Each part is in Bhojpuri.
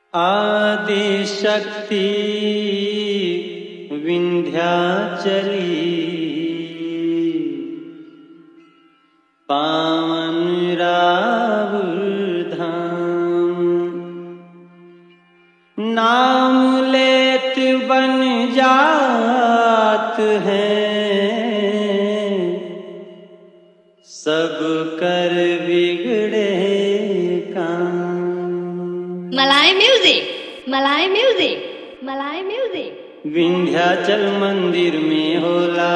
आदिशक्ति विंध्याचली पावन रावुर धाम नाम लेत बन जात है सब कर बिगड़े काम Malay music, Malay music, Malay music. Vindhyachal मंदिर में होला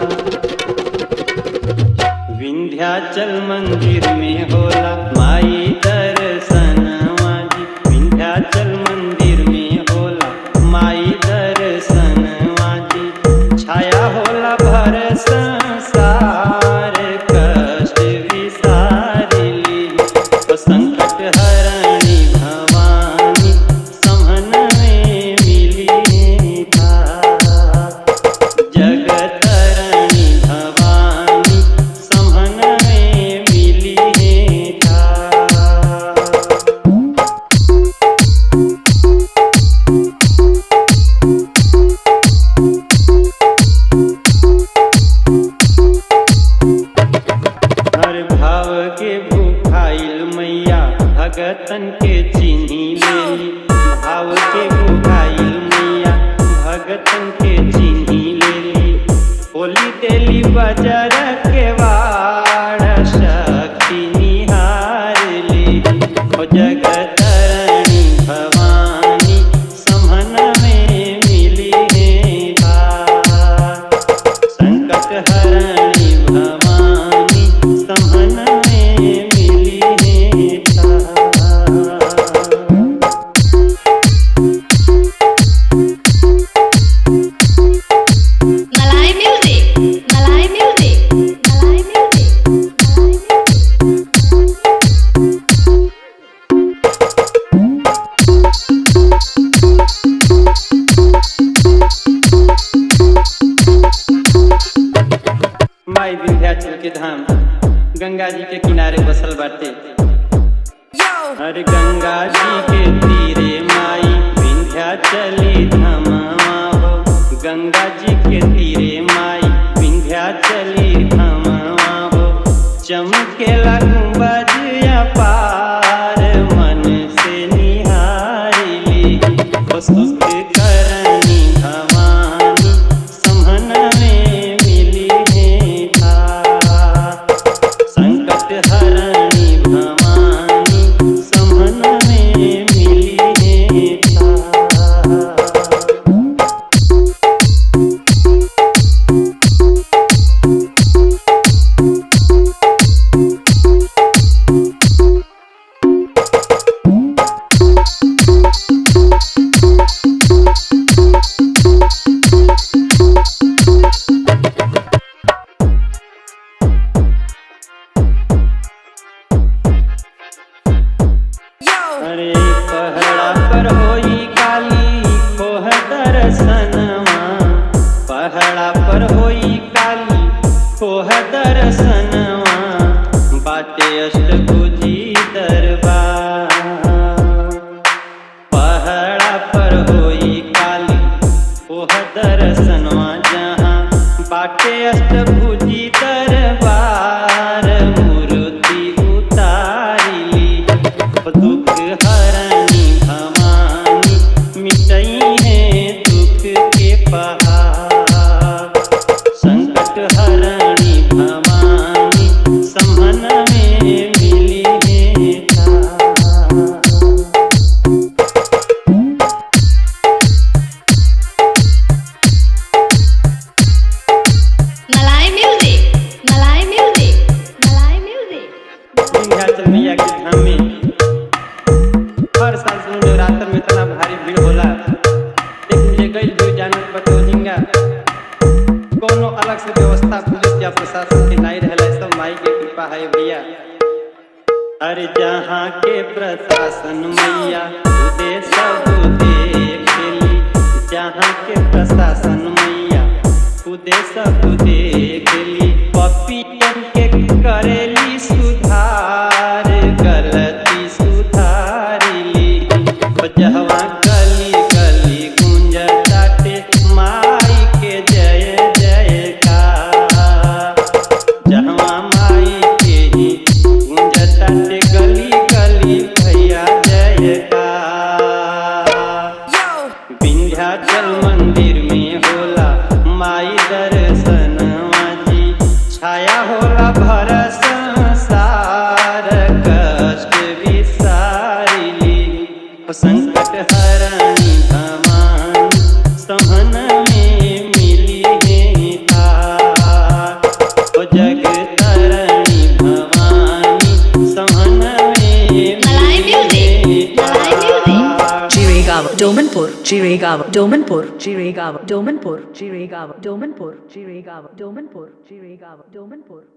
विंध्याचल मंदिर में होला माई दर्शनवा जी विंध्याचल मंदिर में होला माई दर्शनवा जी छाया होला भर संसार कष्ट विसारिली ओ संकट हरणी भवानी समन में मिली था जगतरणी भवानी समन में मिली था हर भाव के भूखाइल मैया भगतन के चिन्ही लेली भाव के भूखाइल मैया भगतन के चिन्ही लेली होली देली बजर के वाड़ शक्ति निहार ली ओ जगतरणी भवानी समन में मिली है भार। संकट हरणी भवानी समन में मिली है ठार। Malay music, Malay music, Malay music, Malay music. माई विंध्याचल के धाम गंगा जी के किनारे बसल बाटे हर गंगा जी के तीरे माई विंध्याचली धामवा हो गंगा जी के तीरे माई विंध्याचली धामवा हो चमकेला गुंबज अपार मन से निहारिली ओ सुख करनी भवानी समन में मिली है था संकट हरणी भवानी समन में मिली है था अरे पहड़ा पर होई काली खोह दर्शनवा पहड़ा पर होई काली खोह दर्शनवा बाटे अष्टभुजी दरबार पहड़ा पर होई काली खोह दर्शनवा जहाँ बाटे अष्टभुजी दरबार मूर्ति उतारिली दुख हरणी भवानी मिटई है दुख के पहाड़ संकट हरणी भवानी समन में मिली है था Malay music, Malay music, Malay music. Vindhyachal मैया के धाम में हर साल सुनो नवरात्र में इतना भारी भीड़ होला लेकिन ये गई जो जानत बतो हिंगा कोनो अलग से व्यवस्था पुलिस या प्रशासन के नहीं रहला सब माई के कृपा है भैया अरे जहाँ के प्रशासन मैया खुदे सब देखेली जहाँ के प्रशासन मैया खुदे सब देखेली पपीतन के करेली सुधार गलती सुधारिली जहवा संकट हरणी भवानी सहन में मिली है तार ओ जग तरणी भवानी सहन में मलाई मिली music, है मलाई music. तार। Chirigava, Domanpur, Chirigava, Domanpur, Chirigava, Domanpur, Chirigava, Domanpur, Chirigava, Domanpur, Chirigava, Domanpur.